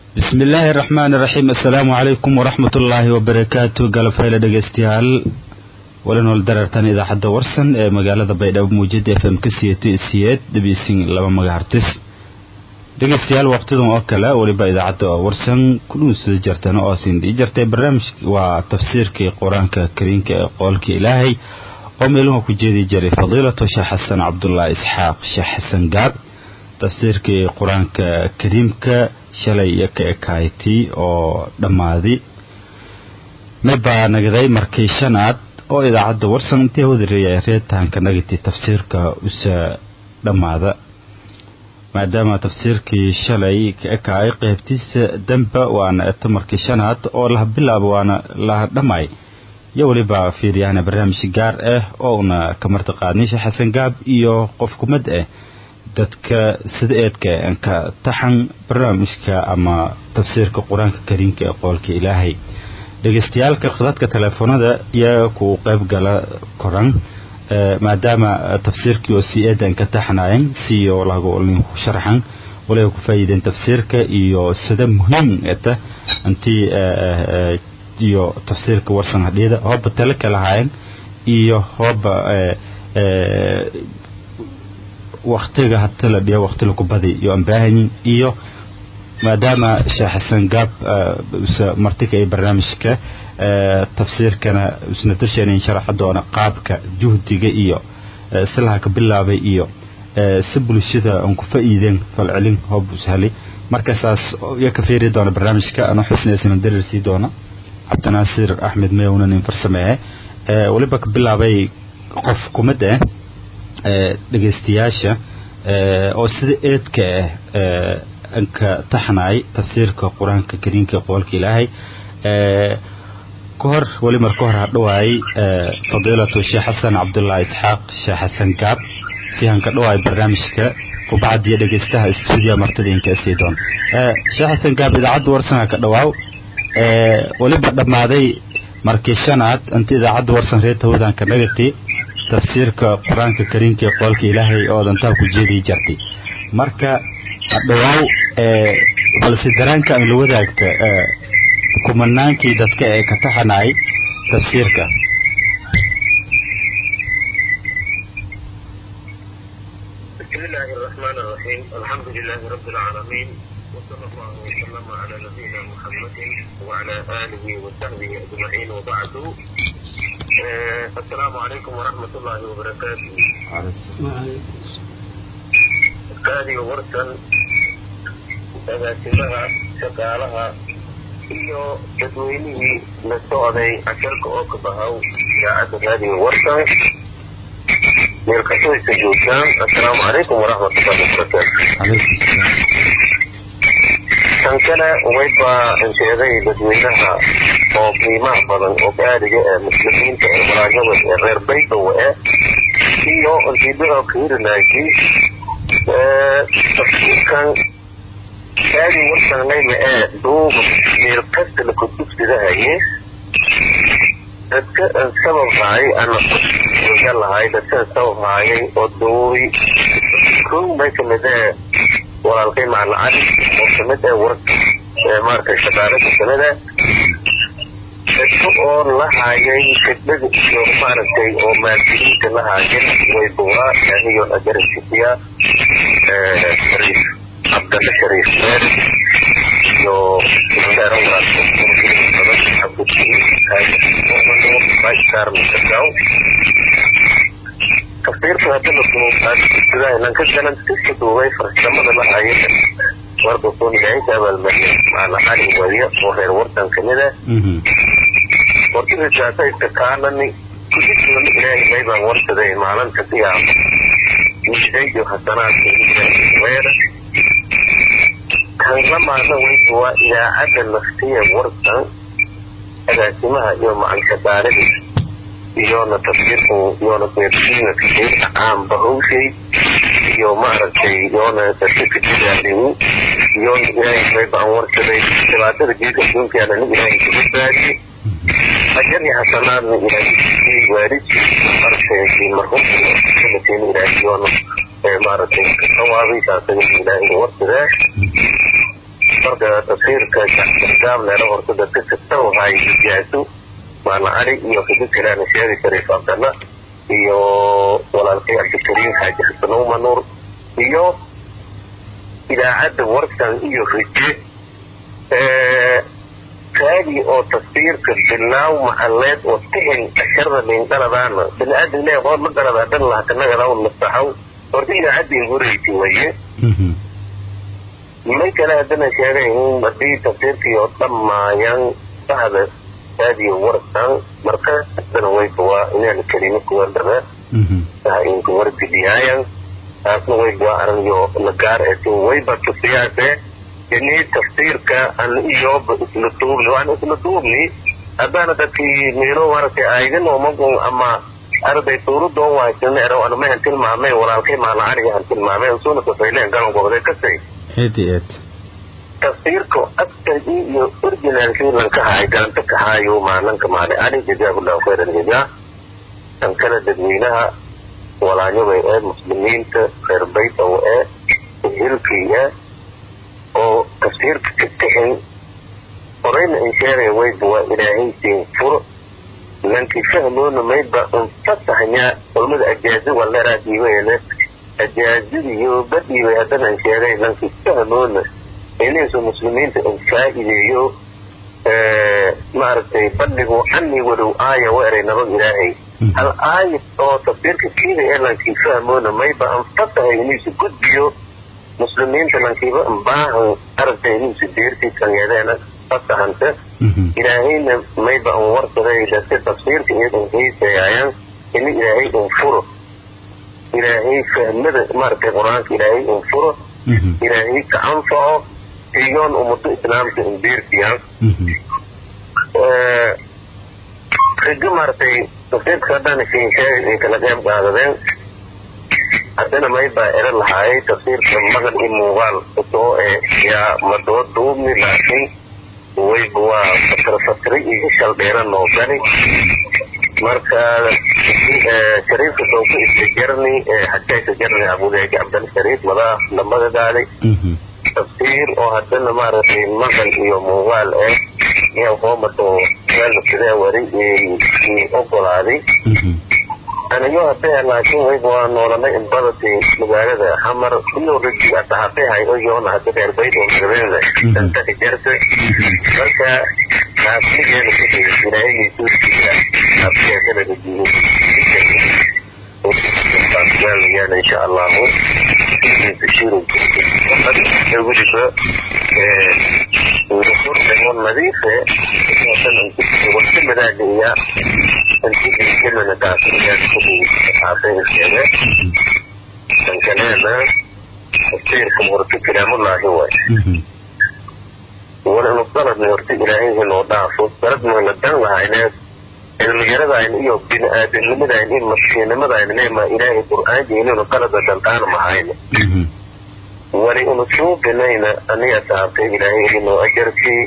bismi illaahi araxmaan iraxiim assalaamu calaykum waraxmat ullaahi wabarakaatu galabfayla dhegeystayaal walinool darartan idaacadda warsan ee magaalada baydhabo muujada f m ka siyeeto siyeed dhabiisin laba magahartis dhegeystayaal waqtidan oo kale weliba idaacadda warsan kudhuunsida jartana oo sindhii jartay barnaamij waa tafsiirkii qur-aanka kariinka ee qoolka ilaahay oo meeluha ku jeedi jiray fadiilatu sheekh xasan cabdulaahi isxaaq sheekh xasan gaab tafsiirkii qur-aanka kariimka shalay iyo ka ekaaytii oo dhammaaday mibaa nagday markii shanaad oo idaacadda warsan intii hawdareeya reetahanka nagati tafsiirka usa dhammaada maadaama tafsiirkii shalay ka ekaayay qeybtiisa damba waana eto markii shanaad oo laha bilaabo waana laha dhammaay iyo weliba fiiriyahana barnaamij gaar ah oo una ka marti qaadnay sheekh xasan gaab iyo qof kumad ah dadka sida eedka ka taxan barnaamijka ama tafsiirka qur-aanka kariimka ee qoolka ilaahay dhegeystayaalka khadadka teleefoonada iyaga ku qayb gala koran maadaama tafsiirkii oo si eedan ka taxanayan siyo lagu sharaxan waliba ku faa'iideen tafsiirka iyo sida muhiim eta intii iyo tafsiirka warsan hadhiyada hooba tale kalahayan iyo hooba waktiga hata la dhiyo wakti laku badi iyo aan baahanyin iyo maadaama sheekh xasan gaab usa martika ee barnaamijka tafsiirkana usna darsheenayn sharaxa doona qaabka juhdiga iyo silaha ka bilaabay iyo si bulshada aan ku faa'iideen falcelin hoob ushali markaasaas iyo ka fiiri doona barnaamijka anoo xusnaysana dareersii doona cabdinaasir axmed meyownan in farsameeye weliba ka bilaabay qof kumid ah dhegeystayaasha oo sida eedka ah anka taxnaay tafsiirka qur-aanka kariimka qoolka ilaahay ka hor weli mar ka hor hadhawaayay fadiilatu sheekh xasan cabdulaahi isxaaq sheekh xasan gaab si hanka dhawaay barnaamijka kubacadiyo dhegeystaha stuudiya martadiinka sii doon sheekh xasan gaab idaacadda warsanha ka dhawaaw weliba dhammaaday markii shanaad inta idaacadda warsan reer tawdanka nagati tafsiirka qur-aanka kariimka ee qoolka ilaahay oo dantaa ku jeedii jartay marka hadhawaaw balse daraanka aan la wadaagta kumanaankii dadka ee ka taxanaay tafsiirka بسم الله الرحمن الرحيم الحمد لله رب العالمين وصلى الله وسلم على نبينا محمد وعلى آله وصحبه أجمعين وبعد آه السلام عليكم ورحمة الله وبركاته هذه ورسا agaasimaha shaqaalaha iyo dadweynihii la socday casharka oo ka bahaw idaacadda raadiga warsan meelkastaysa joogtaan assalaamu calaykum waraxmatullahi wabarakaatu tan kale wayba ansheeday dadweynaha oo qiimaha badan oo gaariga ee muslimiinta ee walaanyada ee reer baydowa eh iyo antiibada kiirinaaji tafsiirkan gaari warsanlayna ee duuba meel kasta la kudugsidahaye dadka aan sabab haay ana oga lahay dadkaan sabab haayay oo duubi kow may kamid ee walaalkay macalin cali oo kamid ee war maaragtay shaqaalada kamid ah dadka oo la haayay khidmada iyo maaragtay oo maadiliinta la haayeen way buuraa aniyo agarasiya shariif cabdalle shariif meer iyo saaran walaasar tafsiirka hadda la ka galan iska duubay farsamada la haayeen warba kun ilaahay ka abaalmariya macala cali wadiya oo reer wartan kamid ah wartida istakaanani kudisna ilaahay maybaan warsaday maalinta qiyaama miisaydio hasanaadka weera kan lamaana weyba waa idaacadda nafsiya warsan agaasimaha iyo macankadaalada iyona tafsiirku iyona beersiina tafsiirka caamba hawshay iyo maaragtay iyona dadka jidaaligu iyona ilaahay maybaan warsaday dhibaatada geedka adduunkaana nin ilaahay kaga baadiyey أجل حسنات من إلهي وارد أرسل مرهم كلمتين إلهي وانا مرتين كوابي تاسم إلهي ورد marka tafsiirka gaableero horta dadka kasta waxay jaasu maala cali iyo fikiraan sheegi shariif abdalla iyo walaalkay cabdikariim xaaji xasan umanuur iyo idaacadda warsan iyo rije kaagi oo tafsiirka bilaaw maxaleed oo tixin asharda liindhaladaana bini-aadam le hoor ma galada dhan lahakanagadaw nasaxaw horta idaacadda igureysi waye may kale haddana sheegayn haddii tafsiirkii oo dhammaayaan bahda kaadiyo warsan marka haddana wayba waa inaan kelimo kuwardara inka wargidiyaayan taasna wayba waa aragyo lagaar eesin wayba tusiyaase ini tafsiirka an iyoba isla duubni waan isla duubni haddaana dadkii miilo maaragtay aydin omagun ama arday suuradoo waaysan ero ana mahan tilmaamay walaalkay maala caliga han tilmaamay usuna tafayleen galan goboday kasay eedi eed tafsiirka askargii iyo originalkii lanka haay galanta ka haayo maalanka maale cali jazaahullahu khayr aljazaa kan kale dadweynaha walaanyabay ee muslimiinta reer baytaw ee hilkii ee oo tafsiirka ka tixin horeyna in sheegay wayba waa ilaahaysiin furo lankii fahmoona mayba unfasaxnyaa culmada ajaazi waleeraa dhiibayne ajaazadiyo badhiibay haddana in sheegay lankii fahmoona inaysu muslimiinta in faa'ideeyo maaragtay balligu canii walow aaya wa eray nabad ilaahay hal aayad oo tafsiirka kiida ee lankii fahmoona mayba anfasahay inaysu gudbiyo muslimiinta lankiiba baahan aragtay inuusu deertii kanyadeena fasahanta ilaahayna mayba an warsaday dadka tafsiirka iyadan heysayaayan ini ilaahay un furo ilaahay fahmada maaragtay qur-aanka ilaahay un furo ilaahay ka anfaco iyoon ummado islaamka in deertiyan riga maaragtay tafsiirka haddana shinsheeg ay kala qeyb qaadadeen haddana maybaa ero lahaayay tafsiirka maqal iyo muuqaal soo ee yaa madoo duubni laakiin wayba waa fatro fatri iyo shal dheeran oo gali marka shariifka sooku istajarni xajaa istajarni abudeegi cabdal shariif madaa lamada gaaday tafsiir oo haddana maaragtay maqal iyo muuqaal eh yaa hoomado meelna sidee wari ogolaaday anigo hadee laakiin wayba waa noolanay inbadati magaalada xamar iyo ragi asaxabehay oyoona hada reer bayd oo magabeeda dantaka jarta marka naasigeena kudhig ilaahayay suurtiisa naasigeekana rajiyo yaana insha allahu weliba ururdan nadiife wasimadaada iya intiimana daasiyaan kudiaafeekeeda dankaleena tafsiirka horta kalaamullaahi waay wala inu daladna horta ilaahay inoo dhaafo daladmayna dan lahayneed cilmiyaradayn iyo bini-aadamnimadayn iyo mashiinimadayn nema ilaahay qur-aanka inaynu qalada dantaan mahayno wali unu suubinayna aniga saabtay ilaahay inuu ajarkii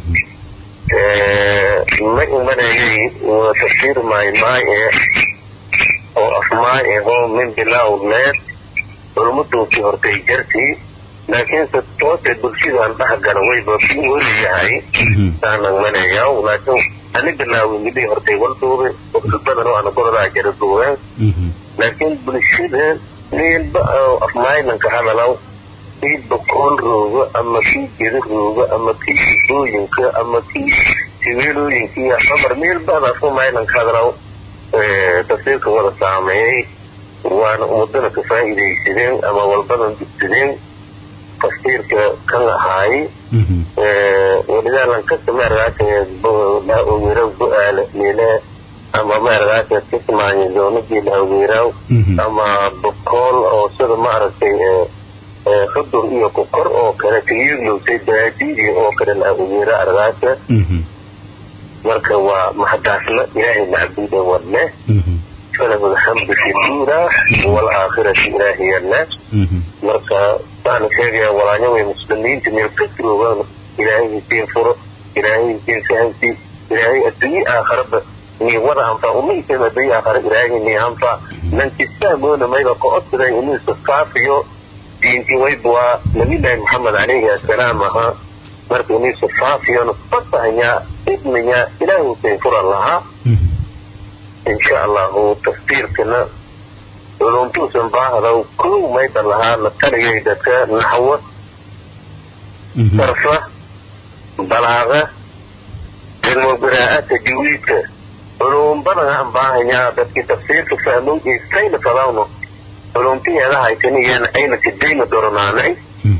ma imanayay tafsiir maay maay ee oo afmaay ahoo min bilaaw leed culmaduusii hortay jartii laakiinse toose bulshadaan dhexgala wayba ku weli yahay saanan manayaw laakiin ani bilaawin midii hortay walduube badan oo ana gorodaa jara duubeen laakiin bulshada meelba afmaaylanka hadalaw kii bokool rooga ama kii geda rooga ama kii sidooyinka ama kii sibeelooyinka iyo xamar meelbadaas umaylanka hadalaw tafsiirka wada saameeyey waana ummadana ka faa'iidaysadeen ama walbadan dugsadeen tafsiirka kan ahaay walidaalan kasta maaragaasa laa ogeeraw go-aala meelaha ama maaragaasa kismaayo zoonadii la ogeeraaw ama bokool oo sida maaragtay xudur iyo kokor oo kale kayilowsay baadiidii oo kale la ogeera argaasa marka waa maxdaasna ilaahay macbuuda wadne falahu alxamdu fi duula waalaakhirati ilaahiyana marka waxaana sheegaya walaanyo way muslimiinta meel ka joogaan ilaahay isiin furo ilaahay isiin fahamsi ilaahay adduunye aakharaba ni wada anfaa umaysan adduunye aakhara ilaahay ni anfaa lankistaamoona mayba ka odsaday inuu iska faafiyo diintii wayba waa nabiyullaahi maxamed calayhi assalaam ahaa marka inaysu faafiyona fasahayaa idmiyaa ilaahay usayn furan lahaa insha allahu tafsiirkana culumtuusan baahda kow mayda lahaa la taliyay dadka naxwo sarfa balaaqa cilmu qiraa'ata tajwiidka culum badan aan baahanyaa dadkii tafsiirka fahmow isayna fadawno culumtiheeda haysaniyeen ayna kadayna doronaanay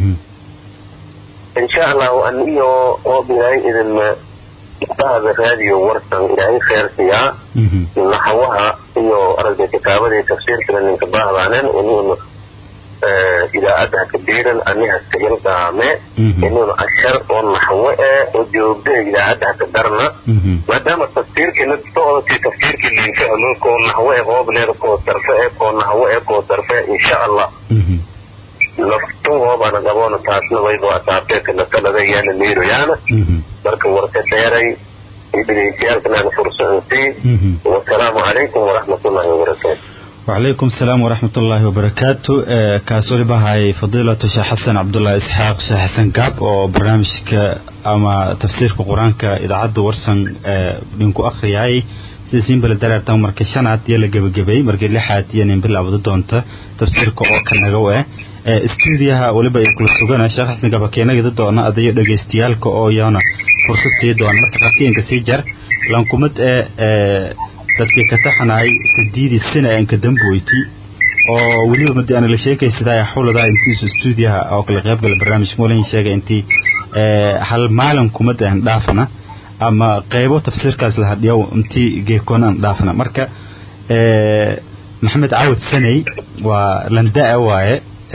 insha allahu an iyo oo ilaahay idin bahda raadiyo warsan ilaahay kheersiyaa naxwaha iyo aragda kitaabadii tafsiirkana ninka bahdaanen inuuna idaacadda kabiiran aniha kailqaame inuuna ashar oo naxwo eh oo joogda idaacadda haka darna maadaama tafsiirkina socodkii tafsiirkii liinfahmo koo naxwo eh qoobleeda koo sarfe eh koo naxwo eh koo sarfe insha allah laftuhoobana qaboona taasna wayba asaabteekana talada yaana miiroyaana marka warka dheeray iyo dhegeystayaalkanaana fursansii wasalaamu calaykum waraxmatullahi wabarakaatu وعليكم السلام ورحمة الله وبركاته كاسولي بهاي فضيلة شيخ حسن عبد الله إسحاق شيخ حسن كاب وبرنامج أما تفسير القرآن كإذاعة ورسن بينكو أخري هاي سيسين بلا دار تاو مركز شنعت يلا جب جبي مركز لحات يعني بلا عبد دونتا تفسير كو كان جوا استوديها ولبا يكون سجنا شيخ حسن كاب كينا جد دونا أدي دقيستيال كو يانا فرصة سيدوان مرتقطين كسيجر لانكمت dadkii ka taxanay sideedii sano aan ka damboyti oo weliba madi aan la sheekaysadaa xawladaa intiisu stuudiyaha oo kala qayb gala barnaamij moolin sheegay intii hal maalin kumad aan dhaafana ama qaybo tafsiirkaas la hadhiyo intii geekoon aan dhaafana marka maxamed caawad sanay waa landaa waaye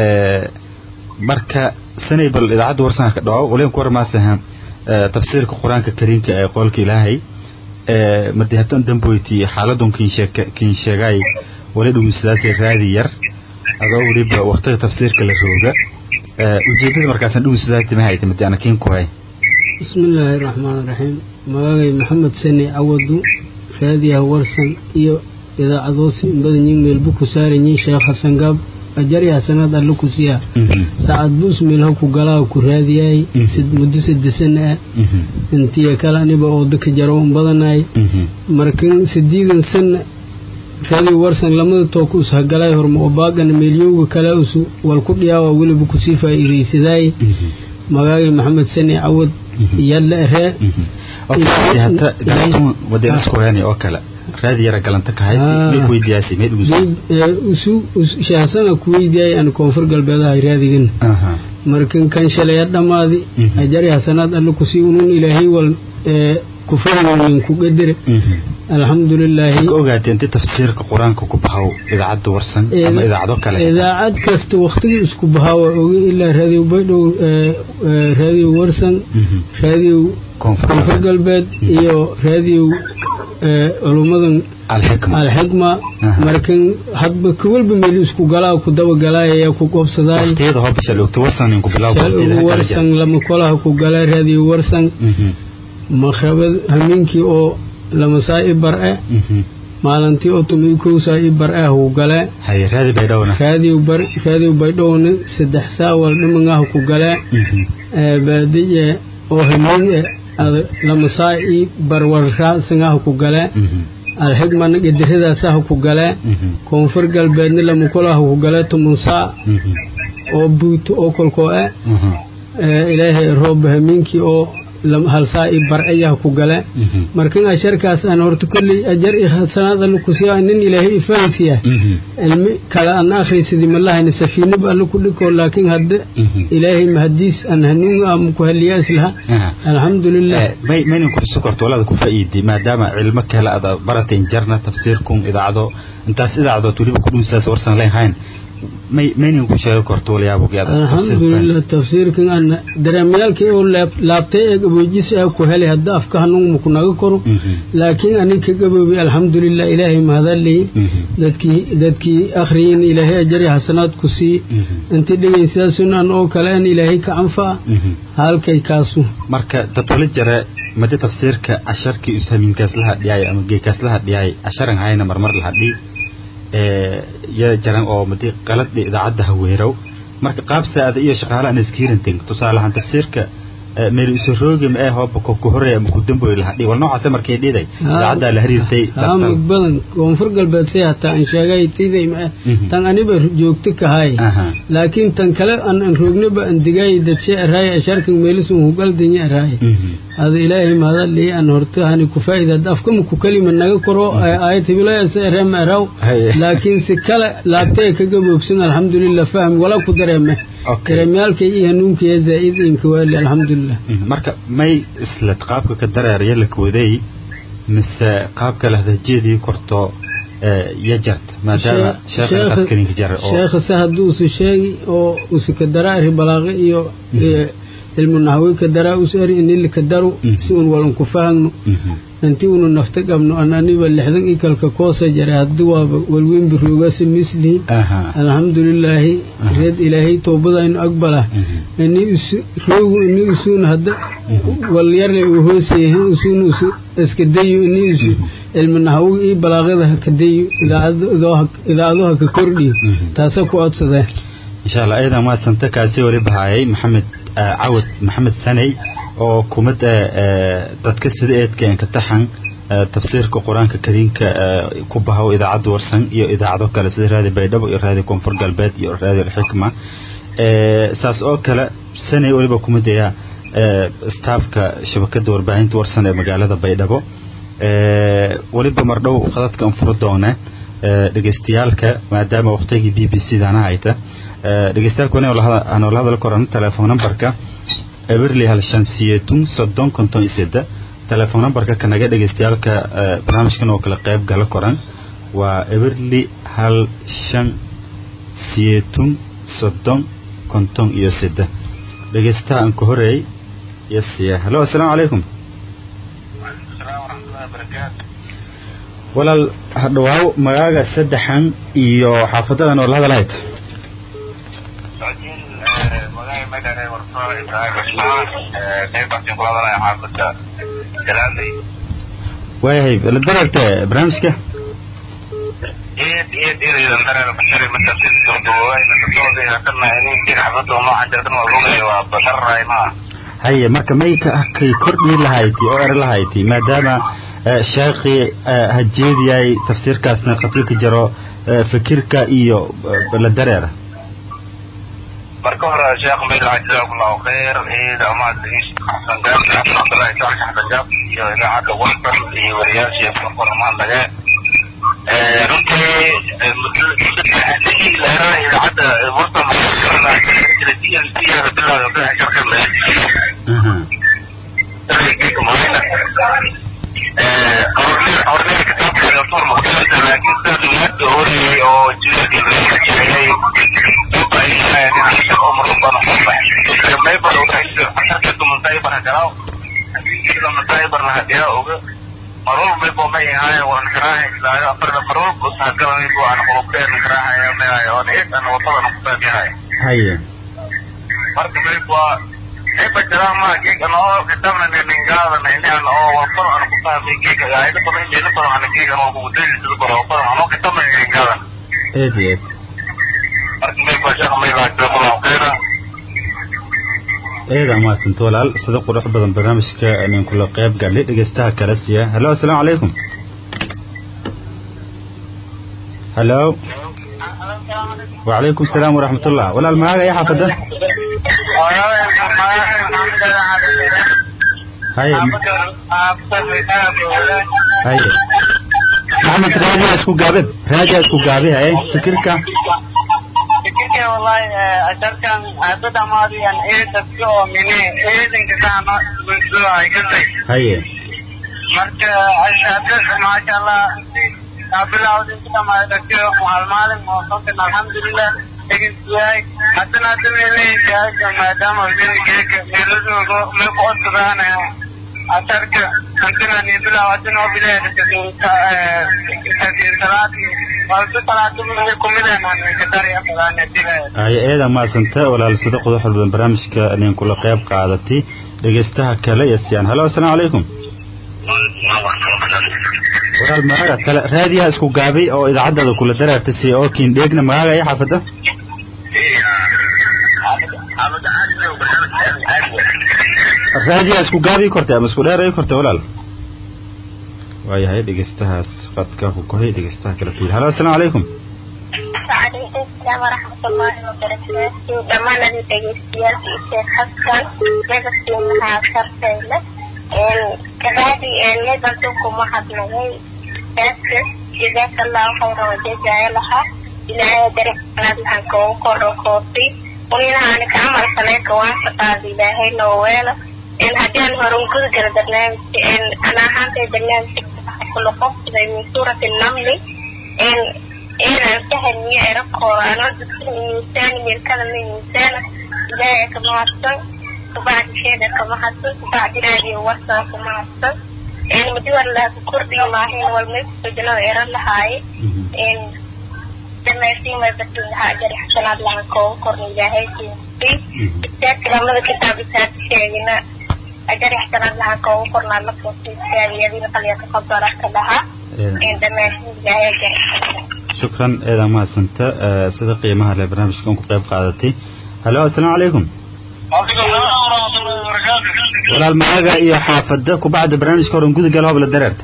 marka sanay bal idaacadda warsanka ka dhawo waliba ku warmaasaha tafsiirka qur-aanka kariimka ee qolka ilaahay madi hadan damboyti xaaladun kin sheegay wali dhumisadaasay raadi yar adoo weliba waqtiga tafsiirka la rooga ujeedada markaasan dhumisadaati ma hayta madi ana kiin ku hay bismillaahi raxmaan raxiim magagay maxamed sani cawadu raadiyaha warsan iyo idaacadoosi inbadanyin meelbu ku saaranyin sheekh xasan gaab ajarya sanad alle ku siyaa saacad buus meelha ku galaa ku raadiyay muddo sadesana ah intiya kale aniba oo dadka jaro un badanay markan sideedan sana raadiyo warsan lamada tooku us hagalay horma oo baagana meelyowga kale usu wal ku dhiyaawa weliba kusii faa'iidaysaday magaagay maxamed sani cawad yalla ree wadeen isku heeni oo kale raadi yara galanta kahayd mid weydiyaasay mid usu shahsana ku weydiyaay aan koonfur galbeedahay raadigan markan kan shalaya dhammaadi ajari hasanaad alle kusii unun ilaahay wal ku fahmaynin ku qadare alxamdulilaahi ogaatay inti tafsiirka qur-aanka ku bahaw idaacadda warsan ama idaacado kale idaacad kasta waktigii isku bahaa waa oga ilaa raadiyo baydhow raadiyo warsan raadiyo koonfur galbeed iyo raadiyo culummadan alxikma markan hadba kawalba meel isku galaa ku dabagalaayaya ku qobsadaay warsan lama kolaha ku galaa raadiyo warsan maqrabad hameenkii oo lama saa i bar e maalintii oo tomi kow saa i bar ah ku galee raadiyo baydhowna saddex saa wal dhimangaha ku galee baadiye oo hameen e lama saa i barwarraasangaha ku galee alxigmana gediradaasah ku galee koonfur galbeedna lama kolaha ku galee toman saa oo buuto oo kolkoo e ilaahay roob hameenkii oo hal saa i barcayaha ku gale markan asharkaas aan horta kolley ajar i sanaad alle kusiya nin ilaahay ifahansiya cilmi kale aan akhriysadi malahayna safiinaba alle ku dhikoo laakiin hadde ilaahay mahadiis aan hanuun am ku haliyaas laha alxamdulilah maynan ku xusu korto walaada ku faa'iiday maadaama cilmo kale aad barateen jarna tafsiirkum idaacado intaas idaacadood weliba ku dhunsaas warsan lehayn maynan ku sheegi korto alxamdulilah tafsiirkan ana dareemayaalkii oo laabtay ee gaboojis ah ku helay hadda afka hanuun maku naga koro laakiin anig ka gaboobay alxamdulilah ilaahay mahadaley dadkii dadkii akhriyin ilaahay ajari xasanaad ku sii intii dhegayn sidaasun an oo kale an ilaahay ka canfaa halkay kaasu marka dadwala jare madi tafsiirka casharkii ushaminkaas la hadhiyaay ama geekaas la hadhiyaay casharan hayna marmar la hadhi ya jaran oo madi qalad idaacadda haweerow marka qaab saada iyo shaqaalahan iskiirantin tusaalahaan tafsiirka meel isu roogi ma ee hooba ku horeeya ama ku damboy lahaa dhig wal noocaase markay dhiday idaacaddaa la xiriirtay mug badan koonfur galbeed si hataa aan sheegay tiday ma tan aniba joogto kahay laakiin tan kale aan aan roognaba aan digay dadshe araay asharkan meelisun hugaldanya araay hada ilaahay mahadalii aan horta hani ku faa'ida afkama ku kalima naga koro aayat hibilaya se ereema eraw laakiin si kale laabtee kaga boogsan alxamdulilah fahmi wala ku dareeme dareemyaalkay iyo hanuunkaya zaa'id inka waali alxamdulilah marka may isla qaabka ka dareeraya la kawaday mise qaabka lahdajeedii korto ya jarta maadaama sheekha jara sheekha se hadduusu sheegi oo usi ka daraari balaaqi iyo ilmu nahawi ka daraa us eri inili ka daru si un walan ku fahagno inti unu nafta qabno an aniba lixdan i kalka koosa jaray haddi waaba walweyn biroogasi mislihi alxamdulilaahi reed ilaahay toobadaynu aqbala ini is roogu ini isuuna hadda walyarle uu hooseyahay isuuna isu iska dayo ini isu ilmu nahawi ii balaaqada ha ka dayo idaacado ha ka kordhiyo taasa ku codsadeen insha allah ayadan waa santa kaasi wali bahayay maxamed cawad maxamed saney oo kumid dadka sida eedka enka taxan tafsiirka qur-aanka kariimka ku bahow idaacadda warsan iyo idaacado kale sida raadi baydhabo iyo raadi koonfur galbeed iyo raadi alxikma saas oo kale saney waliba kumid ayaa staafka shabakada warbaahinta warsan ee magaalada baydhabo weliba mardhow khadadka anfuro doone dhegeystayaalka maadaama waqtigii b b c dana hayta dhegeystayaalka anoola hadal koran telefoon numberka eberli hal shan siyeetun soddon konton iyo sedda telefoon numberka kanaga dhegeystayaalka barnaamijkan oo kale qayb gala koran waa eberli hal shan siyeetun soddon konton iyo sedda dhegeystaha aan ka horeey yasiya hallo assalaamu calaykum walaal hadhawaaw magaaga saddexan iyo xaafadadan oo la hadalahayd waayahay la daragte barnaamijka haye marka may kay kordhi lahayti oo eri lahayti maadaama sheekii hajeediyay tafsiirkaasna qafiilka jaro fikirka iyo la dareera marka hore sheekh maylaha jazakumullahu khayr ciida amaad xasan gaab cabdullahi saalax xasan gaab iyo idaacadda warsan iyo wariyaashii korkormaan lage runtii leeraha idaacadda warsan hornay kitaabka doctor mukhtaarka laakiin sidaas umaadda horeyay oo jireedii marwal maybo may ahaaye waan karaahaysaayo afarda marwal busahagalaybo aan qulubteen karaahaya mayahay oon eed aan wadadana kusaamiyahay haye marka maybo eba jaraama geega noo kitabna ningaadana inaan oo walfaro aan kusaamay geega ayda badan jeeda badan aan geega noo kugudeeli sida badan badan anoo kitabna ningaadana eed eed marka maybo sheekh maylaa jazakumullahu khayra eeda maasanta walaal sida qurux badan barnaamijka nin kula qayb galay dhegeystaha kale siya hallo assalaamu calaykum hallo وعليكم السلام ورحمة الله ولا المعاقة يا حافظة هاي هاي محمد راجع اسكو قابل راجع اسكو قابل هاي فكرك fikirkay wallahi asharkan dad amaadiyan ee dadka oo mine eedanka kaama bulshada ay gasay haye marka ashada maasha allah bilawd inta dhamaay dadka hal maalin moosokan alxamdulilah dhegeystayaay haddana hadda meelahayka maadaama geeka meeladoogo meel ku codsadaan asharka hantina ni bilaw haddana oo bilaahadasalaadii haye eeda maasanta walaal sida qodox badan barnaamijka nin kula qayb qaadatay dhegeystaha kale iyo siyaan hallo assalaamu calaykum walaal magaaga kale raadiyaha isku gaabay oo idaacaddaada kula dareertay si oo kiin dheegna magaaga iyo xaafada raadiyaa isku gaabii kortay ama isku dheeray kortay walaal waayahay dhegeystahaas qadka ku kohay dhegeystaha kala fiil halo assalaamu calaykum وعليكم السلام ورحمة الله وبركاته دمان الدقيقيات الشيخ حسن نفسي منها شرطيلة كذلك نبنتكم واحد مغي بس جزاك الله خيرا وجزاء لها إلى درك نادلها كون كورو كوفي ومنها أنا كعمل سنة واسطة إلهي نويلة إن هديان هرون كل جرى برنامج إن أنا هانتي برنامج كل قف زي من سورة النمل إن inaan fahmiyo erabkooda anoo dadka miisaan meelkada ma miisaana ilaahay ka mahadsan kabacdisheeda ka mahadsan kabacdinaadiyo warsaa ku mahadsan madiwar laha ku kordhiyo maahayn walmaysojnada eran lahaaye dhamaysiimay batin lahaa ajari xasanaad laha kooga korna ilaahay siiyay istaadka lamada kitaab isaad sheegina ajari xasanaad laha kooga kornaa la foosiisaadiyadina qalya taqabalaka lahaa dhamaysiin ilaahay ajari xasanaad shukran eedaa mahadsanta sida qiimaha leh barnaamijka un ku qayb qaadatay halo assalaamu calaykum walaal magaga iyo xaafada kubacda barnaamijka horan gudagal hobla dareerta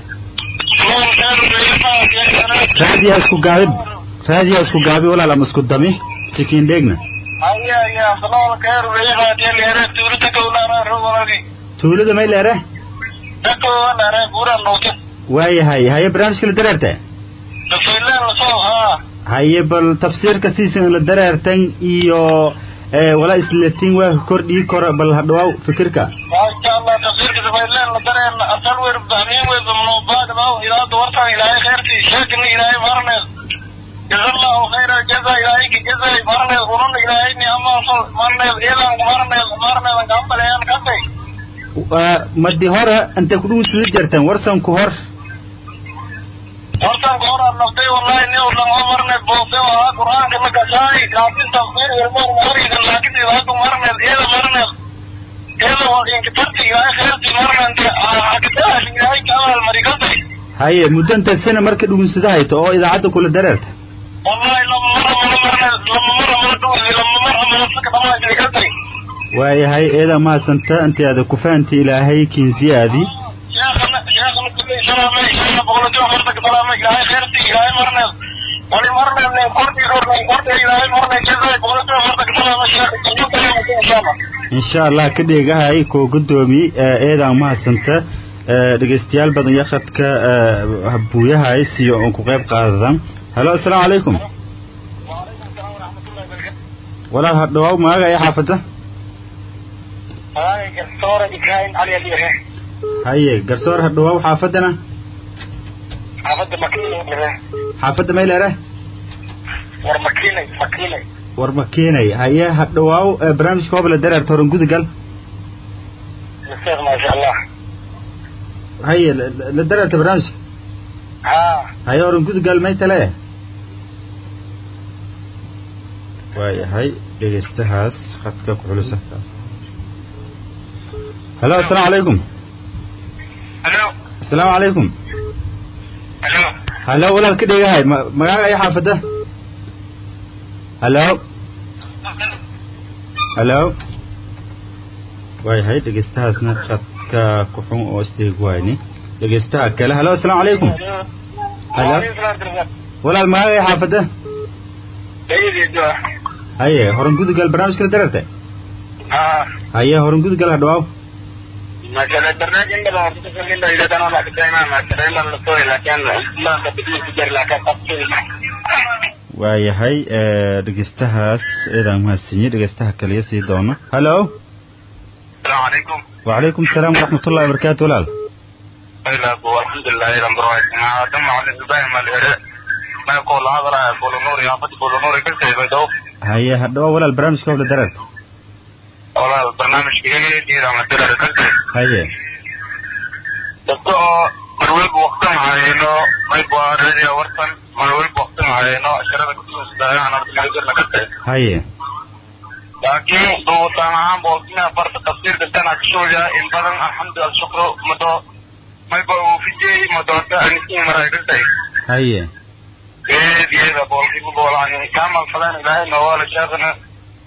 raadiyaa isku gaabib raadiyaa isku gaabi walaal ama isku dami sikiin dheegna tuulada may leere waayahay haye barnaamijka la dareerta haye bal tafsiirka siisan la dareertan iyo wala islatin waa kordhii kora bal hadhawaaw fikirka maasha allah tafsiirka sabayleen la dareen asal weer bahmiin wey bamnobaagdaw ilaada wartan ilaahay khayrtii sheekina ilaahay marneed jazallahu khayra jaza ilaahay ki jazay marneed unun ilaahay ni amaaso marneed ilan marneed marneedan kaambaleyan kantay madi hore intay kudhugu sida jartan warsan ku hor hortan gooraan naftay wallahi ni ulan marne boose waa qur'aanka makasaay laakin tafsir ilmo mariga laakin ilaadu marne ila marne ila waa inka tarti ilaahay khayrti marne hakataah ilaahay kaawal marigantay haye muddo inta sana marka dhugunsada hayto oo idaacadda kula dareerta wallahi lama mara mara marne lama mara mara dhugusi lama mara mara saka dhamaa jirigantay waayahay eedaa mahadsanta intaada ku fahanti ilaahay kinsiyaadii شيخنا شيخنا كل سلام شيخنا بقول له مرتك سلام إلهي خيرتي إلهي مرنا ولي مرنا من قرتي قرتي قرتي إلهي مرنا جزاي بقول له مرتك سلام شيخ إن شاء الله insha allah ka dheegahay koo gudoomi eedaa mahadsanta dhegeystayaal badan iyo khadka buuyahay siyo oon ku qayb qaadadan halo assalaamu calaykum walaal hadhawaaw maaga iyo xaafada دكتور إبراهيم علي اليره haye garsoor hadhawaaw xaafadana عبد مكينة xaafadda may leere ورمكينة مكينة war ma keenay haye hadhawaaw barnaamijka hobla dareerta horan gudagal الشيخ ما شاء الله haye la dareerta barnaamijka ها haye horan gudagal may tale waayahay dhegeystahaas khadka ku xulusa halo assalaamu calaykum ألو assalaamu calaykum ألو halo walaal ka dhegahay ma magaaga iyo xaafada halo halo waayahay dhegeystahaasna khadka ku xun oo isdeeg wayni dhegeystaha kale halo assalaamu calaykum halo walaal magaaga iyo xaafada سيدي الدواء haye horan gudugal barnaamijka la dareerta ها haye horan gudugal hadhawaaw ما شاء الله البرنامج عندنا مرتبط منه إذا كانوا لك دائما ما ترين الصوي لكن لا تبدو تجر لك تفصيل waayahay dhegeystahaas eedaan mahadsiinyey dhegeystaha kaliya sii doono halo السلام عليكم wacalaykum asalaam waraxmatullahi wabarakaatu walaal إلا أبو الحمد لله إلى مبروك ما دم على الإبراهيم الهراء ما يقول هذا بولو نوري أفضل بولو نوري كل شيء بيدو haye hadhawaa walaal barnaamijka hobla dareerta ولا البرنامج كده دي لما تدرس كل شيء haye dadka oo marwalba waqtan hayno mayba radio wartan marwalba waqtan hayno sharada kutuusdaayaan ardaygana ka tahay haye laakiin duutaan ahaan boolkina farta tafsiirka tana kasooya in badan alxamdu alshukru mado mayba uu fijey madoota anisin maraygantay haye eedyada boolkiiba boolaan kaamal falan ilaahay noowaala sheekana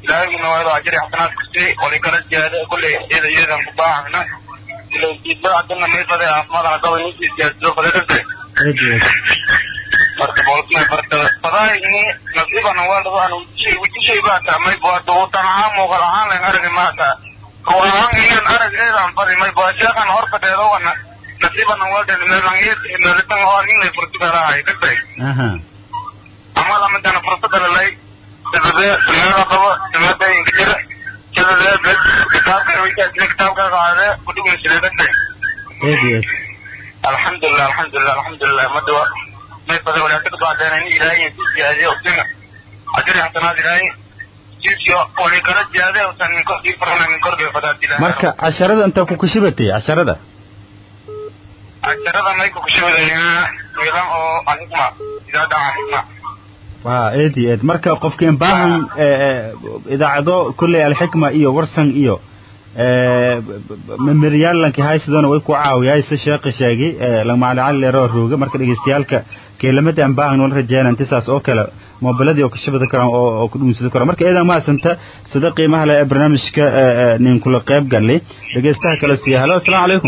ilaahigina waa inuu ajri xasanaad ku sii wali kala jihaada kulley iyada iyadan ku baahana ila diidbada adana may baday caafimaadana qaba ninkii siyaasado baday dhintay aad iyo aad marka boolkina barta fadaay ini nasiibana waa dhago aan wujishay wujishay baa taa may bua duutan ahaan muuqal ahaan layn aragi maata ruux ahaan inaan arag eedaan badi may bua sheekan hor fadheedowana nasiibana waa dhan meelangeed meelitan oo ninlay fursada lahay dhintay aha ama lamadana fursada lalay sababee sameeda qabo sameedayinka jira jadadee bes kitaabka wixii kitaabka qaadee kudhigin sileedantay aad iyo aad alxamdulilah alxamdulilah alxamdulilah madawa may badan walaakada baadeen in ilaahay ku ziyaadiyo usina ajri xasanaad ilaahay jiisyo wali kala ziyaade usan min korkii farana min korkii fadaad ilaahay marka casharada intaa ku kashibatay casharada casharada may ku kushabadaynaa wiilan oo alxikma idaada alxikma waa aad iyo aad marka qofka in baahan eh, eh, idaacado kolley alxikma iyo warsan iyo eh, memeriyaalanki haysidona way ku caawiyay se sheekhi sheegi lamacalacali leeroo rooga marka dhegeystayaalka keelamada aan baahan wala rajeeyana inti saas oo kale moobiladii oo ka shabada karaan oo oo ku dhuunsada karaan marka eedan mahadsanta sida qiimaha leh ee barnaamijka eh, eh, nin kula qayb galay dhegeystaha kale siiya halo asalaamu calaykum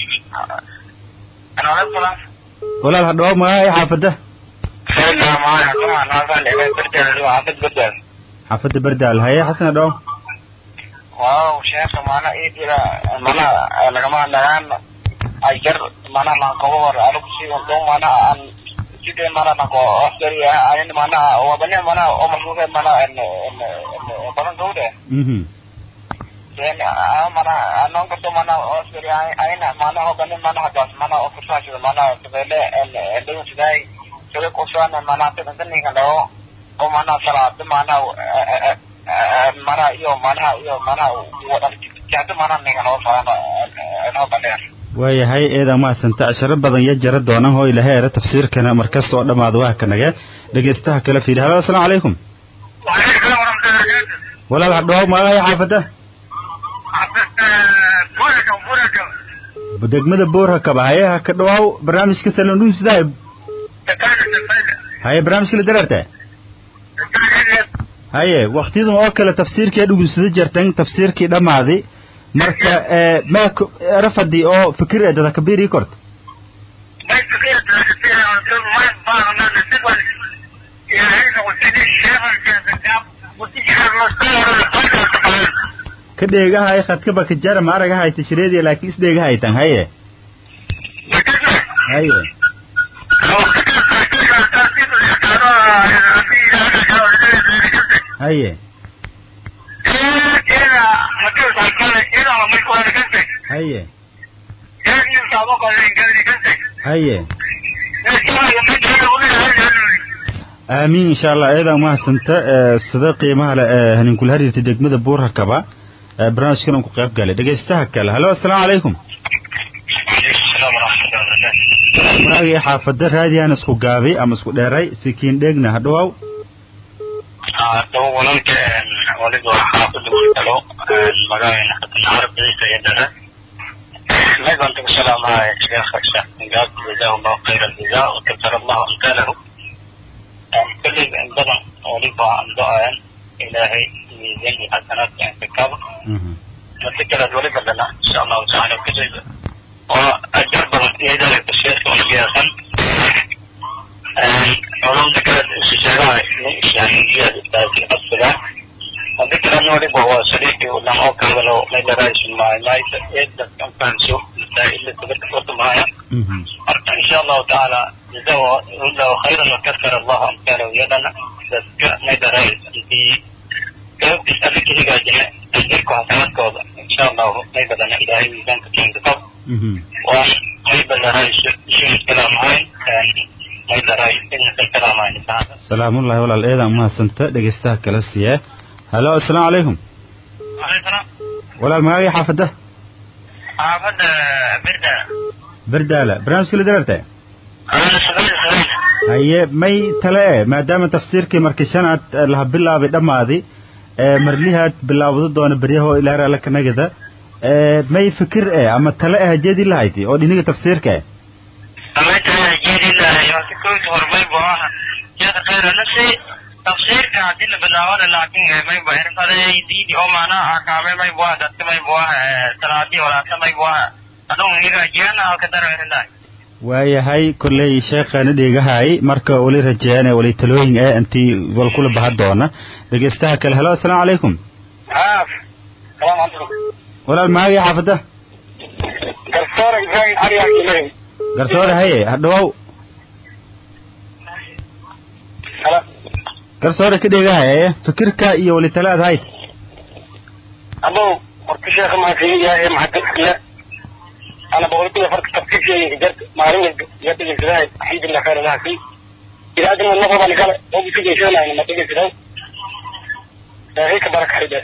aleykum salaam walaal hadhawo magaca xaafada sayidna maaya kuma naasan dhigay barteeda xaafid badal xaafada bardaal haye xasan hadhawo waaw sheekha mana idira mana lagama nagaan ajar mana lankobo war anigu si undo mana an sidee mana lanko askari anin mana wabane mana omalkuke mana badan gawde mhm then mana anon kato mana askari aina mana wabane mana hadas mana ofisashida mana sabele endung sidai sebe kusan mana tenan lao o mana salat mana mana iyo mana iyo mana jahda mana ninga noo faano noo bandheer waayahay eedan mahadsanta casharo badan iyo jara doona oo ilahay era tafsiirkana markasta oo dhammaada waa ka naga dhegeystaha kale fiiri halo asalaamu calaykum waaleykum salaam waraxmatullahi barakaatu walaal hadhawo magaca xaafada buraka buraka degmada boorhakaba haye ha ka dhawaaw barnaamijka salondhun sidaa takaana tafayda haye barnaamijka la dareerta haye waktiyadan oo kale tafsiirkii dhugunsada jartan tafsiirkii dhammaaday marka eh, mee ku- rafadi oo fikir ee dada kabiir ii korta may fikira taakatira oo may baaqna nasiban ilaahayna qutini sheekhan jeesagaab qutijira loo ka dheegahay khadkaba ka jara ma aragahay tashreediya laakiin isdheegahay tan haye haye haye haye haye aamiin insha allah eedan mahadsanta eh, sida qiimaha le ee haninkula xiriirtay degmada buurhakaba eh, barnaamijkan aan ku qayb galay dhegeystaha kale halo asalaamu calaykum magacii xaafada raadiyan isku gaabay ama isku dheeray sikiin dheegna hadhawaaw daba walalka waliba xaafada gurtalo magaalana xasan carabdiisa iyo dare نيضا السلام على الشيخ الشيخ نجاب جزاه الله خير الجزاء وكثر الله امثاله كل بدن وليبا عن دعاء الهي ميزان الحسنات يعني في الكبر Mhm. نتذكر وليبا لنا ان شاء الله تعالى كل واجرب يدرك الشيخ والقياسا علوم ذكرت استشارة يعني جهة التاكي الصلاة وذكر أنه ربا هو صديقي ولم أوكل ولو ما يدرس ما ما يقدر كان شوف إلا تذكر وقت معايا Mhm. إن شاء الله تعالى جزاه الله خيرا وكثر الله أمثاله يدنا بس ما يدرس في كيف تسألك هيك جماعة تذكر حسنات كوضع إن شاء الله ما يبدأنا إلهي ميزان كتير بطب Mhm. وما يبدأ رأي شو الكلام هاي ما يبدأ رأي إن الكلام هاي نساعد salaamullahi walaal eedan mahadsanta dhegeystaha kale siiya halo asalaamu calaykum عليه السلام walaal magacii xaafada عبد بردا bardaala barnaamijka la dareerta أنا سبيل سبيل haye may tale e maadaama tafsiirkii markii shanaad eh, laha bilaabay dhammaaday ee marlihaad bilaawado doona beryahoo ilaahar alla kanagada ee may fikir e ama tale e hajeedii lahayti oo dhiniga tafsiirka e أما أنت جيد الله يعطيكم هرمي بواها يا خير نفسي tafsiirka haddii la bilaabana laakiin mayba irfaday diidi oo maanaha akaame maybu ah dadka maybu ah salaadii walaasa maybu ah adun iga jiyana halka dareerinay waayahay kolley sheekhaana dheegahay marka wali rajeeyaan wali talooyin ee intii wal kula baha doona dhegeystaha kale helo assalaamu calaykum haaf salaam calaykum walaal maagii xaafada garsoore ibrahim cali abdulahi garsoore haye hadhawow hala garsoore ka dheegahay fikirka iyo wali talaad hayd abow horta sheekha maasiiyahay maxadadkile أنا بقول كده فرق تفكير في جد معلومة جد الجزائر الحمد لله خير الله فيه إذا أدنى النظر أنا قال هو بيسوي شيء يعني ما تيجي كده هيك بركة حدا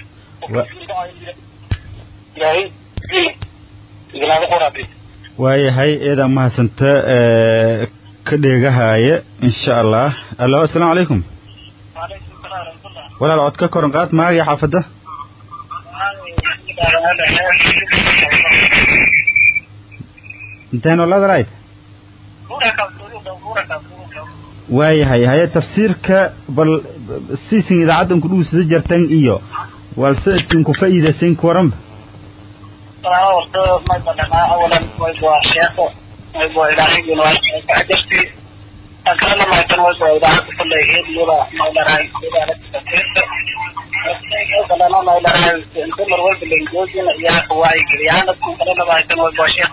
يا هي إذا هذا قرابي waayahay eedaa mahadsanta ka dheegahaya insha allah allo assalaamu calaykum walaal cod ka koran qaad maagii xaafadda inteen olada lahayd waayahay haye tafsiirka bal siisin idaacaddan ku dhuusada jartan iyo walse idinku fa'iidaysan ku waranba أكرم ما كان وجه إذا كل هيد يلا ما إلى رأي إذا أنا ما إلى رأي أنت مرور بالإنجاز يا قواي كريانا كنا ما كان وجه شيخ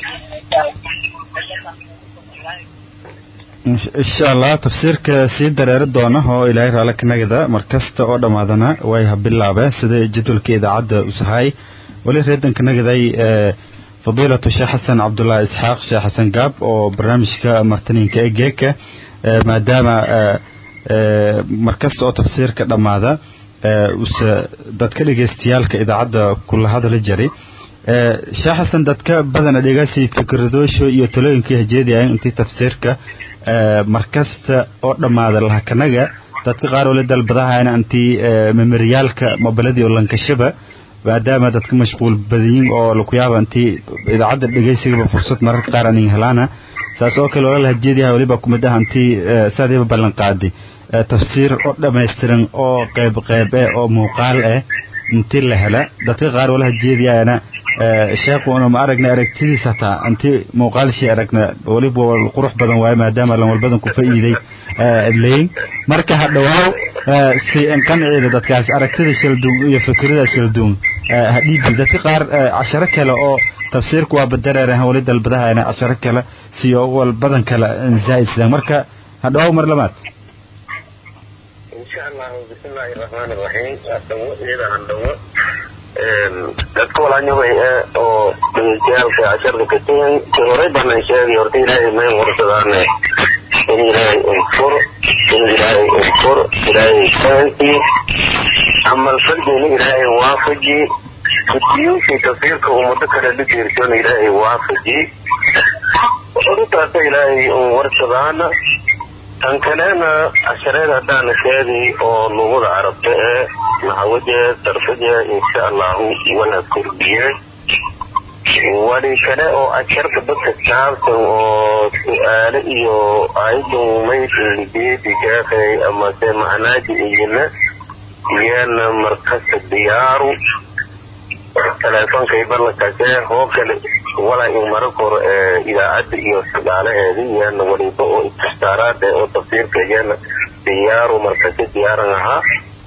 insha allah tafsiirka sii dareeri doona oo ilaahay raale ka nagada mar kasta oo dhammaadana way habilaabeen sida jadwalka idaacadda usahay weli reedanka nagaday fadiilatu sheekh xasan cabdullaahi isxaaq sheekh xasan gaab oo barnaamijka martaniinka ee geeka maadaama mar kasta oo tafsiirka dhammaada use dadka dhegeystayaalka idaacadda kula hadala jiray sheekh xasan dadka badana dhegaasi fikradoosho iyo talooyinkii hajeedayaan intii tafsiirka markasta oo dhammaada lahakanaga dadka qaar oo la dalbadahayna intii memeriyaalka mobiladii oo lankashaba maadaama dadka mashquul badayin oo laku yaaba intii idaacadda dhegeysigaba fursad mararka qaar anin helaana saas oo kale olala hajeediyaha weliba kumid ah intii saadiiba ballan qaaday tafsiir oo dhammaystiran oo qayb qayb eh oo muuqaal eh intii la hela dadka qaar wala hajeediyayana sheekuna ma aragna aragtidiis hataa intii muuqaalshii aragna weliba qurux badan waaye maadaama lan walbadan ku fa'iiday leyn marka hadhawaaw si qanciida dadkaas aragtida shalduun iyo fikrada shalduun hadhiibi dadka qaar casharo kale oo tafsiirku waa badareerahan weli dalbadahayna casharo kale siyo walbadan kale zaa'idsadaan marka hadhawaaw mar labaad insha allahu bismillahi raxmaani raxiim hadhawo iyada handhawo dadka walaanyabay ee oo dhegeystayaaalka casharka katiyan ka horay banan sheegay horta ilaahay mayn warsadaane in ilaahay unfur in ilaahay unfur ilaahay fahanki camal fardiina ilaahay waafaji kutiyuushii tafsiirka ummado kale la jeertoona ilaahay waafaji horutaasa ilaahay un warsadaana tan kalena cashareed haddaana sheegay oo luuqada carabta ee naxwadeed sarfadeed insha allahu wala kordhiye wali kale oo casharka dadka saabsan oo su-aale iyo ayadan maydligeedi sheekay amase macnaaji iyana iyana markasta diyaaru teleefonkay ballankaasee hoo kale walaa in mara koro ee idaacadda iyo shaqaalaheeda iyana waliba oo ististaaraada oo tafsiirka iyana diyaaru markasi diyaaran ahaa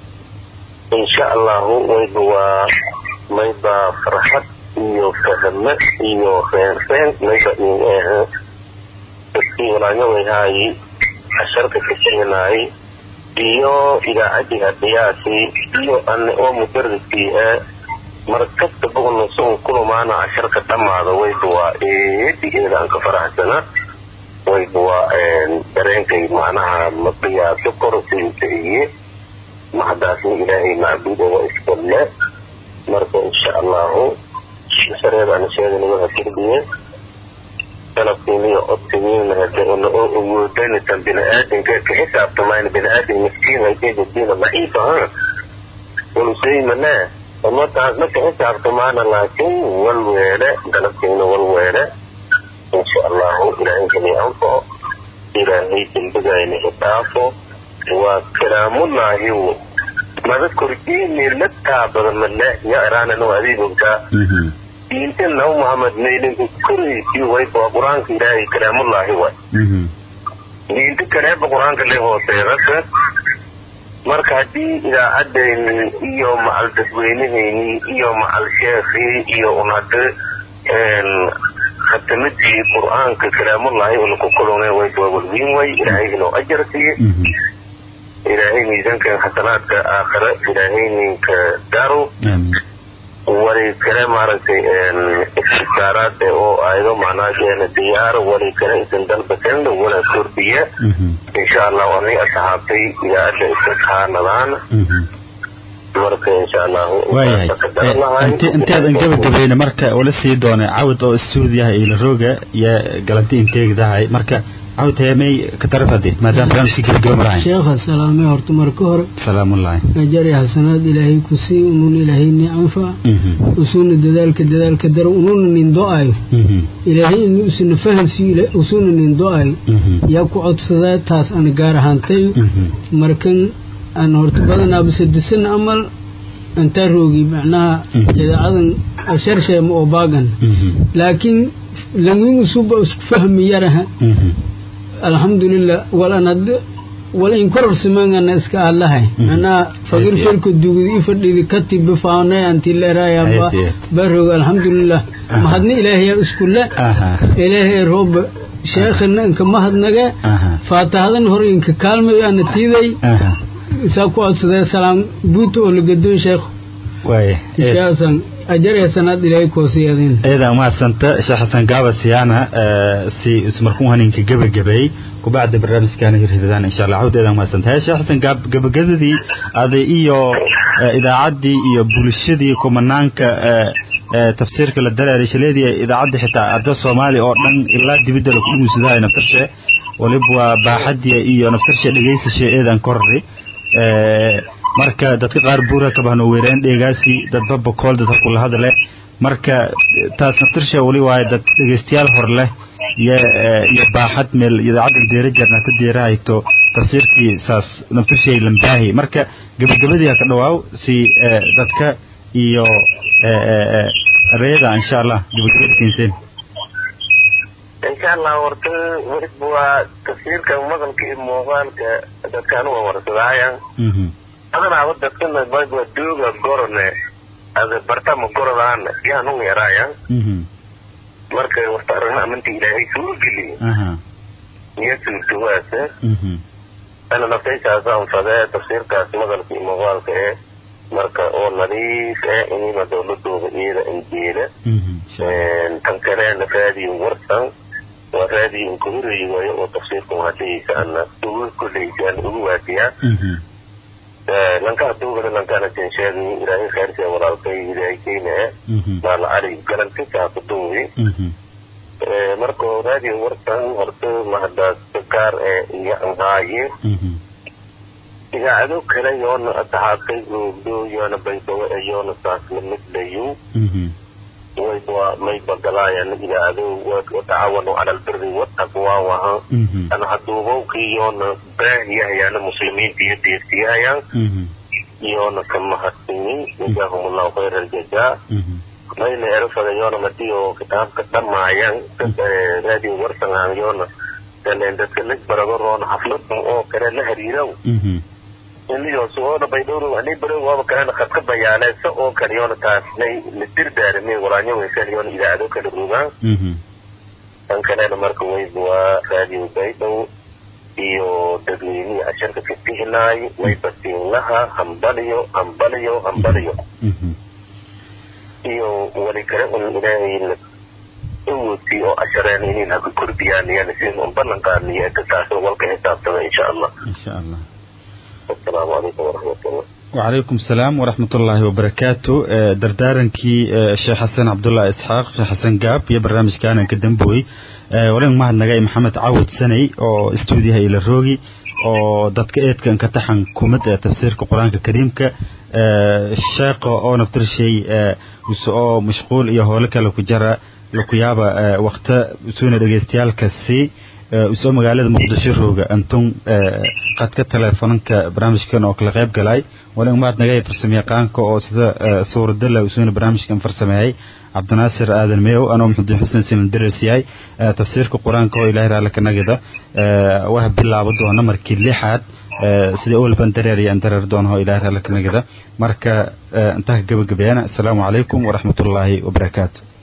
insha allahu wayba waa mayba farxad iyo fahme iyo reenreen mayba in ehe dadkii walaanyawayhaayi casharka kaseenaay iyo idaacadii hadayaasi iyo ane oo mudarriskii ee markasta bogna sun kulumaana casharka dhammaada wayba waa eedigeeda aan ka faraxsana wayba waa dareenkay macnaha maqiyaaso korosiisa iye maxdaasna ilaahay macbuuda waa iskalle marka insha allahu shareedana sheegana waxa kordhiye dalabkiiniyo codkigiina hade una oo awoodanisan bini-aadamka ka xisaabtamayna bini-aadam miskiin haydegadiina daciifa ha waluseymane umadaas ma ka xisaabtamaana laakiin walweele dalabkiina walweele insha allahu ilaahay kali anfaco ilaahay dembigayna idhaafo waa kalaamullaahi mada korjiini la taabada male ya iraanano adeegogtaa diinta nabi muhammad meelinka koraysi wayba waa qur-aanka ilaahay kalaamullaahi way diinta kaleeba qur-aanka le hooseedaka marka haddii idaacadayni iyo macal dadweynahayni iyo macal sheekhii iyo unade khatamadii qur-aanka kalaamullaahi ulkukulune wayba walwiin way ilaahay inoo ajar siiye ilaahay miisaankan xasanaadka aakhira ilaahay ninka daro wali kale maaragtay istisaaraad oo aydo macnaa diyaar wali kale isan dalbasan wala kordhiya insha allah ani asxaabtay idaacadda iskahaanadaan marka insha allah waayahay inteedan gabagabayna marka ula sii doonay cawd oo stuudiyaha ila rooga iyo galanti inteegdahay marka cawd heemay ka tarafade maadaama barnaamijka gabagaba marahay sheekha salaamay horta marka hore salaamullahi ajari xasanaad ilaahay ku sii unun ilaahay ni anfa usuna dadaalka dadaalka daro ununa nin do-ayo ilaahay in usuna fahansiyo usuna nin do-ayo yaa ku codsadaa taas ana gaar ahaantay markan aan horta badanaa bisadisan amal antaa roogi macnaha idaacadan sharsheema oo baagan laakiin langwin usuba isku fahmi yaraha alxamdulilah walanad wala in koror simangana iska allahay anaa fagir felka dugud i fadhidi katiba faanay anti leerayaba barog alxamdulilah mahadna ilaahaya iskule ilaahay rooba sheekhana inka mahadnaga faatahadan hor inka kaalmayo ana tiiday isaa ku codsadee salaam buuta oo lagadoon sheekh ishaasan ajar ee sanaad ilaahay koosiyadin iyada umahadsanta sheekh xasan gaaba siyaana si ismarkuu haninka gebagabay kubacda barnaamijkaana hirhidadaan insha allah cawd eedan umahadsanta hee sheekh xasan gaab gebagabadii aday iyo idaacaddii iyo bulshadii kumanaanka tafsiirka la dareeray shaleedii idaacaddii xitaa arda soomaali oo dhan ilaa dibidda laku dhumuusadahay naftarshe waliba waa baaxadii iyo naftarshe dhegaysashe eedan korri marka dadka qaar buura kabahno weeraan dheegaasi dadba bokool dad kula hadle marka taas naftirsha wali waaye dad dhegeystayaal hor leh iyo iyo baaxad meel idaacadda deera jarna ta deera hayto tafsiirkii saas naftirshay lambaahi marka gabagabadii ka dhawaaw si dadka iyo reeda insha allah gabagabadkiinsen insha allah horta weliba waa tafsiirka maqalka iyo muuqaalka dadkaan waa warsadaayan adanaaba dadkana bayba dooga gorone ada bartama gorodaana yaan u yaraayan marka warta aragna amanti ilaahay suu geliyo iyo suurtawaasa ana naftaysaasa anfadee tafsiirkaas maqalka iyo muuqaalka ee marka oo nadiif eh inima dowladooda iyada injeela tan kaleena raadiyo warsan waa raadiyo inkuhureyi waayo oo tafsiirka hadaysa ana ugu koleysa ana ugu waadiyaa lanka haduugana lankana jensheegi ilaahay khayrka walaalkay ilaahay keyna maala cali galantisaa kuduubi marka raadiyo warsan horta mahadaas gaar ee iyo anhaaye idaacado kale yoona asxaabtay googdo yoona baydawo ee yoona saasla midlayo wayba mayba galaayaan idaacado watacawanu cala albiri wataqwa waha ana haduubowkii yoona baahiyahayana muslimiinta iyo deeftiyahayaan yoona ka mahadsimin jazaahum allahu khayra aljazaa mayna erafada yoona madiyo kitaabka dhamaayan raadiyo warsangaan yoona galeen dadka lig barado roona xafladan oo kale la hariirow iniyo suoona baydhowro ani barow waaba kalena khadka bayaaleesa oo kale yoona taas lay la dirdaarime walaanyo weysan yoona idaacado kale rogaan tan kalena marka wayba waa raadiyo baydhow iyo dadweynihii casharka ka bixinaay wayba siinlaha hambaliyo hambaliyo hambaliyo iyo wali kale un ilaahay awoodtii oo cashareen inin haka kordhiyaan iyana sidin un ballan qaadniyo taasoo walka xisaabtada insha allah insha allah السلام عليكم ورحمة الله وعليكم السلام ورحمة الله وبركاته دردارنكي الشيخ حسن عبد الله إسحاق الشيخ حسن قاب يا برنامج كان كدنبوي ولن ما نجاي محمد عود سني أو استوديها إلى الروجي oo dadka eedkan ka taxan kumid ee tafsiirka qur-aanka kariimka sheeqa oo naftirshay oo mashquul iyo howlo kale ku jara laku yaaba wakta suuna dhegeystayaalkasi usoo magaalada muqdisho rooga antun qadka teleefonanka barnaamijkan oo kala qayb galay wali umaad naga farsamayaqaanka oo sida suuradala usuuna barnaamijkan farsameeyay cabdinaasir aadan meew anoo maxamed xuseen siman daras yahay tafsiirka qur-aanka oo ilahay raali ka nagida waxa bilaabo doona markii lixaad sidii olban dareer iyo dareer doonaho ilahay raali ka nagida marka intaa ka gabagabeeyana asalaamu calaykum waraxmatullaahi wabarakaatu